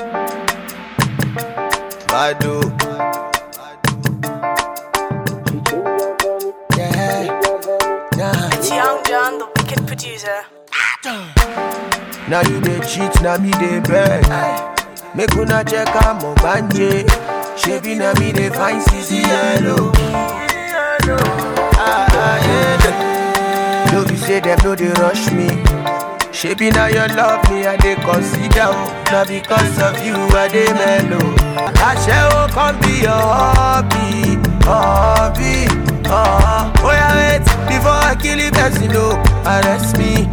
Badu. Yeah, nah. It's Young John, the wicked producer. Now you dey cheat, now me dey beg. Make una check am banje. Shebi na me dey find CC yellow. Ah, ah, yeah. No be say dem no dey rush me. Shebi na your love me I dey consider o. Na because of you I dey mellow. Aṣẹ́wó come be your hobby, hobby. Uh, oh yeah, wait before I kill the person o. Arrest me.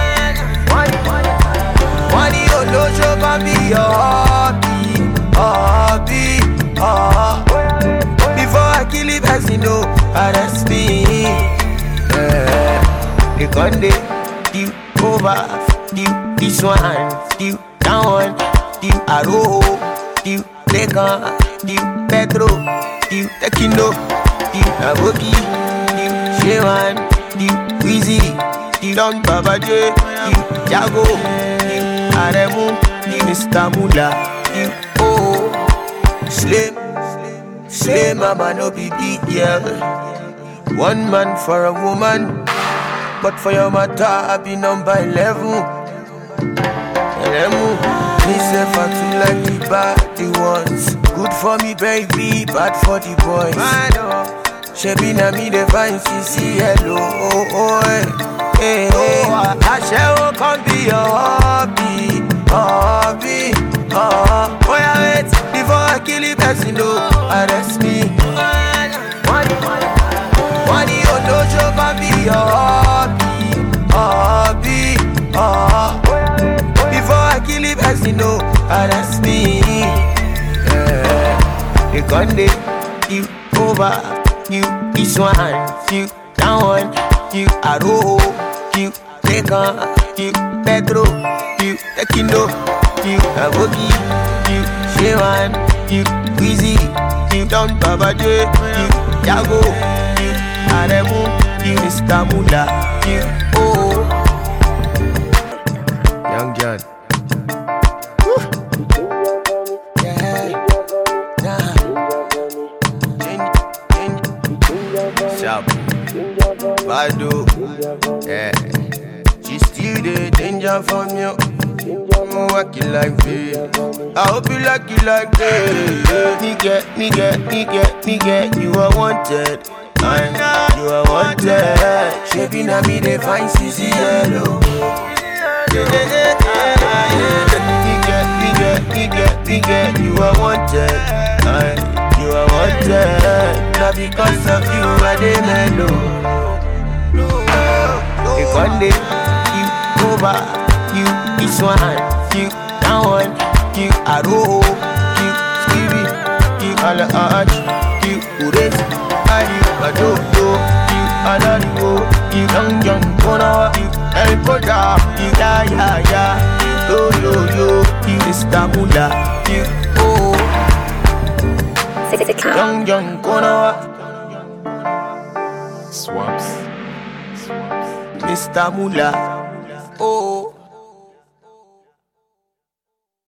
Money olóṣó come be your hobby, hobby. Uh, before I kill the person o. Arrest me. Yeah. They gon' dey deal over, deal this one, deal that one, deal Aro, deal Lekan, deal Pedro, deal Tekino, deal Aboki, deal Shewan, deal Wheezy, deal Don Babaje, deal Jago, deal Aremu, deal Mr. Mula, deal Oh, Slim, Slim Mama no be big girl. One man for a woman. But for your matter, I be number 11. Elemu, me say for two like the bad the ones. Good for me, baby, bad for the boys. Shebi na me the fine CC hello. Oh, oh, eh. Hey, hey. Aṣẹ́wó come be your hobby, hobby. Uh, oh yeah, wait before I kill the person, no, arrest me. Money, money, money, oh no, show come be your hobby, hobby. Uh, before I kill the person, no, arrest me. Yeah, they gon' dey you over, you this one, you that one, you Aro, you Lekan, you Pedro, you Tekino, you Aboki, you Shewan, you Wheezy, you Don Babaje, you Jago, you Aremu, you Mr. Mula, you Oh. Young John. Yeah, nah. Change, change. Sharp. Badu. Yeah. She still the danger from you. I'm working like this. I hope you like it like this. Me get, me get, me get, me get. You are wanted. I you are wanted. Shebi na me they find CC yellow. Yeah, yeah, yeah, yeah, yeah. Me get, me get, me get, me get. You are wanted. I you are wanted. Not because of you I dey mellow. They gon' dey you over, you this one, you that one, you Aro, you Stevie, you Alaj, you Ures, and you Adodo, you Alarigo, you Young Young Kona, you El Koda, you Ya Ya Ya, you Yo Yo Yo, you Mr. Mula, you Oh, Young Young Kona, Swaps. Mr. Mula, Oh.